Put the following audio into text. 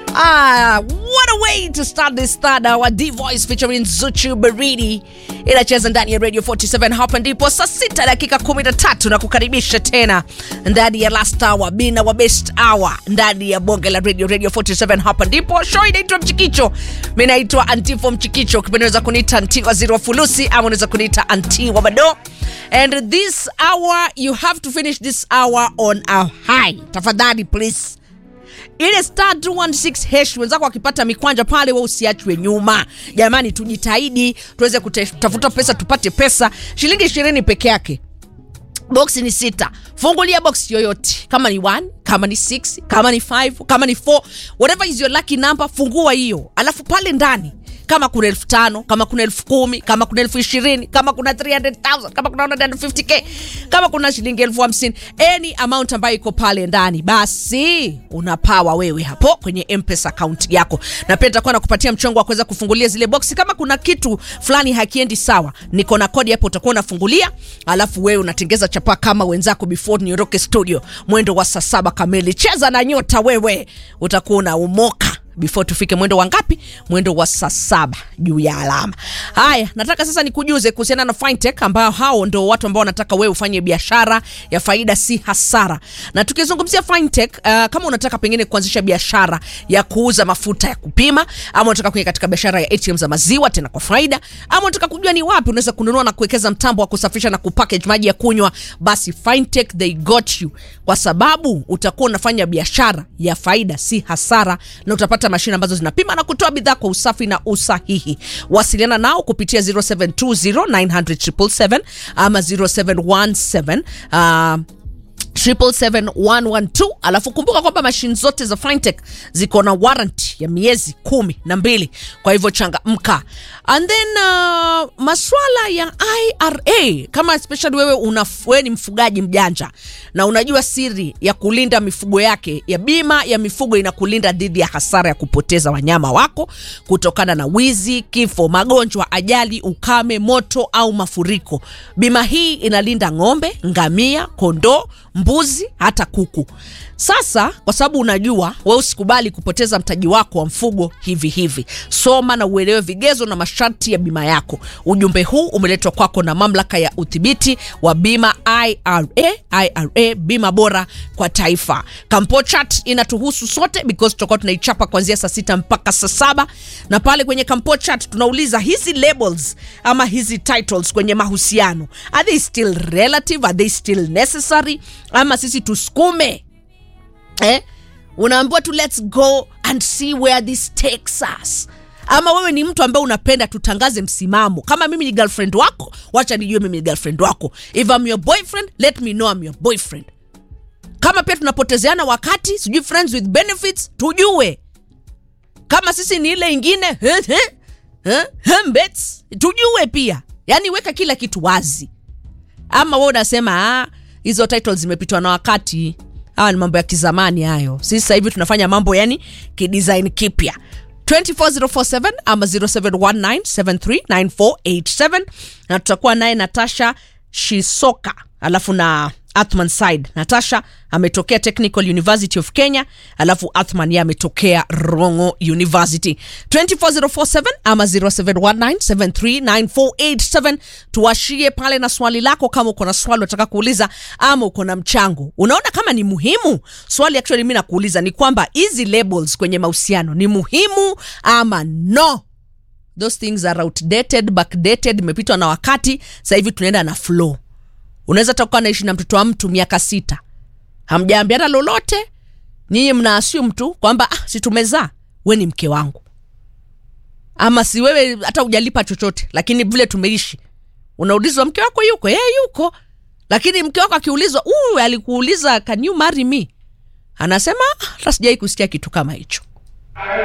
Ah, what a way to start this third hour. D Voice featuring Zuchu Baridi inacheza ndani ya Radio 47. Hapa ndipo saa sita dakika 13 na kukaribisha tena ndani ya last hour, bina wa best hour ndani ya bonge la Radio Radio 47. Hapa ndipo show inaitwa Mchikicho. Mimi naitwa Antifo Mchikicho, ukipenda unaweza kuniita Anti Waziri wa Fulusi ama unaweza kuniita Anti wa Bado. And this hour you have to finish this hour on a high. Tafadhali please ile star 216 hash wenzako wakipata mikwanja pale, we usiachwe nyuma. Jamani, tujitahidi tuweze kutafuta pesa, tupate pesa. Shilingi ishirini peke yake boksi ni sita. Fungulia box yoyote, kama ni 1 kama ni 6 kama ni 5 kama ni 4 whatever is your lucky number, fungua hiyo, alafu pale ndani kama kuna elfu tano kama kuna elfu kumi kama kuna elfu ishirini kama kuna 300,000 kama kuna 150k kama kuna shilingi elfu hamsini any amount ambayo iko pale ndani, basi unapawa wewe hapo kwenye mpesa account yako, na pia nitakuwa nakupatia mchongo wa kuweza kufungulia zile boksi. Kama kuna kitu fulani hakiendi sawa, niko na kodi hapo, utakuwa unafungulia, alafu wewe unatengeza chapa kama wenzako before niondoke studio mwendo wa saa saba kamili. Cheza na nyota wewe, utakuwa unaumoka before tufike mwendo wa ngapi? Mwendo wa saa saba juu ya alama. Haya, nataka sasa nikujuze kuhusiana na fintech, ambao hao ndo watu ambao wanataka wewe ufanye biashara ya faida, si hasara. Na tukizungumzia fintech, uh, kama unataka pengine kuanzisha biashara ya kuuza mafuta ya kupima, ama unataka kuingia katika biashara ya ATM za maziwa tena kwa faida, ama unataka kujua ni wapi unaweza kununua na kuwekeza mtambo wa kusafisha na kupackage maji ya kunywa, basi fintech they got you, kwa sababu utakuwa unafanya biashara ya faida, si hasara, na utapata mashine ambazo zinapima na kutoa bidhaa kwa usafi na usahihi. Wasiliana nao kupitia 0720900777 ama 0717 uh, 77112 alafu kumbuka kwamba mashine zote za Fintech ziko na warranty ya miezi kumi na mbili kwa hivyo changamka. And then uh, maswala ya IRA kama especially wewe una wewe ni mfugaji mjanja na unajua siri ya kulinda mifugo yake ya bima ya mifugo inakulinda dhidi ya hasara ya kupoteza wanyama wako kutokana na wizi, kifo, magonjwa, ajali, ukame, moto au mafuriko. Bima hii inalinda ng'ombe, ngamia, kondoo mbuzi hata kuku. Sasa kwa sababu unajua we usikubali kupoteza mtaji wako wa mfugo hivi hivi, soma na uelewe vigezo na masharti ya bima yako. Ujumbe huu umeletwa kwako na mamlaka ya udhibiti wa bima IRA. IRA, bima bora kwa taifa. Kampo chat inatuhusu sote because tutakuwa tunaichapa kuanzia saa sita mpaka saa saba na pale kwenye Kampo chat tunauliza hizi labels ama hizi titles kwenye mahusiano, are they still relative? Are they still necessary? Ama sisi tusukume eh? Unaambiwa tu let's go and see where this takes us ama wewe ni mtu ambaye unapenda tutangaze msimamo. Kama mimi ni girlfriend wako, wacha nijue mimi ni girlfriend wako. If I'm your boyfriend, let me know I'm your boyfriend. Kama pia tunapotezeana wakati, sijui friends with benefits, tujue kama sisi ni ile ingine mbets, tujue pia. Yani weka kila kitu wazi, ama wewe unasema ah, hizo titles zimepitwa na wakati. Hawa ni mambo ya kizamani hayo. Sisi sasa hivi tunafanya mambo yani kidesign kipya. 24047 ama 0719739487 na tutakuwa naye Natasha Shisoka alafu na Athman Said. Natasha ametokea Technical University of Kenya, alafu Athman yeye ametokea Rongo University. 24047 ama 0719739487 tuwashie pale na swali lako, kama uko na swali unataka kuuliza ama uko na mchango unaona kama ni muhimu. Swali actually mimi nakuuliza ni kwamba hizi labels kwenye mahusiano ni muhimu ama no? Those things are outdated, backdated, imepitwa na wakati. Sasa hivi tunaenda na flow. Unaweza toka naishi na mtoto wa mtu miaka sita, hamjaambiana lolote, nyinyi mna assume tu kwamba ah, si tumezaa, we ni mke wangu, ama si wewe hata hujalipa chochote, lakini vile tumeishi, unaulizwa mke wako yuko yeye, yuko. Lakini mke wako akiulizwa, uh, alikuuliza can you marry me, anasema hata sijai kusikia kitu kama hicho.